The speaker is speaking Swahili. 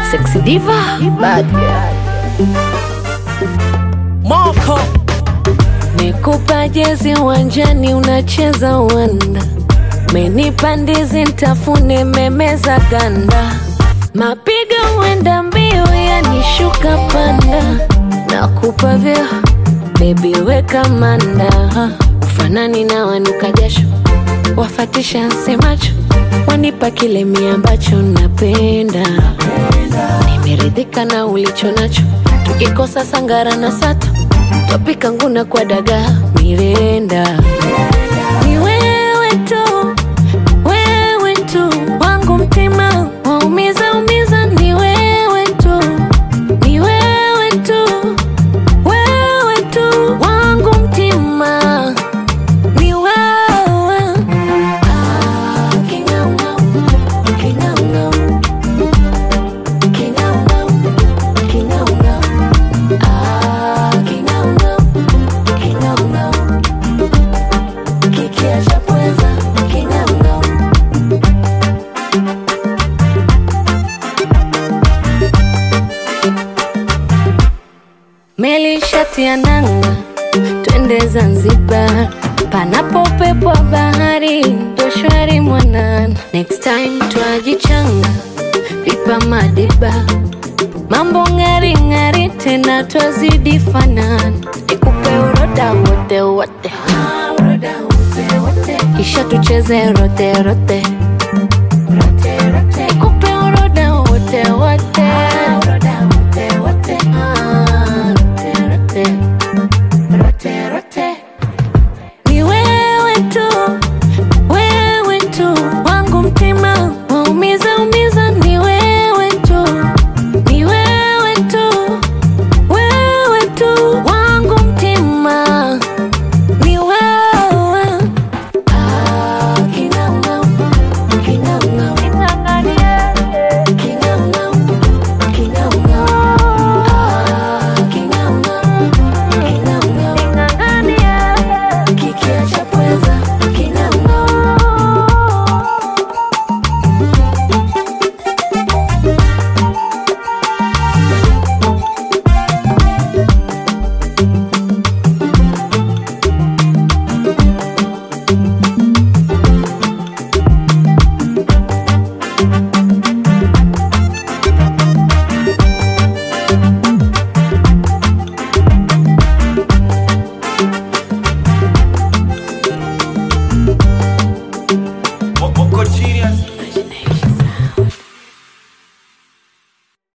Sexy diva, bad girl. Moko Nikupa jezi uwanjani unacheza uwanda, menipa ndizi ntafune memeza ganda, mapiga uenda mbio yanishuka panda, nakupa vyo bebi weka manda, ufanani na wanuka jasho, wafatisha nsemacho, wanipa kile mi ambacho napenda, nimeridhika na ulicho nacho, tukikosa sangara na sato Topika nguna kwa dagaa mirenda ni wewe tu, wewe tu wangu mtima waumiza umiza, ni wewe tu, ni wewe tu, wewe tu wangu mtima ni wewe. Ah, king'aung'au, king'aung'au, king'aung'au, king'aung'au. Ah, king'aung'au, king'aung'au. Kikiacha pweza, king'aung'au. Meli shati ya nanga, twende Zanzibar, panapo upepo wa bahari, ndo shwari mwanana. Next time twajichanga, pipa madiba, mambo ng'ari ng'ari, tena twazidi fanana. Nikupe uroda wote wote, kisha tucheze rote rote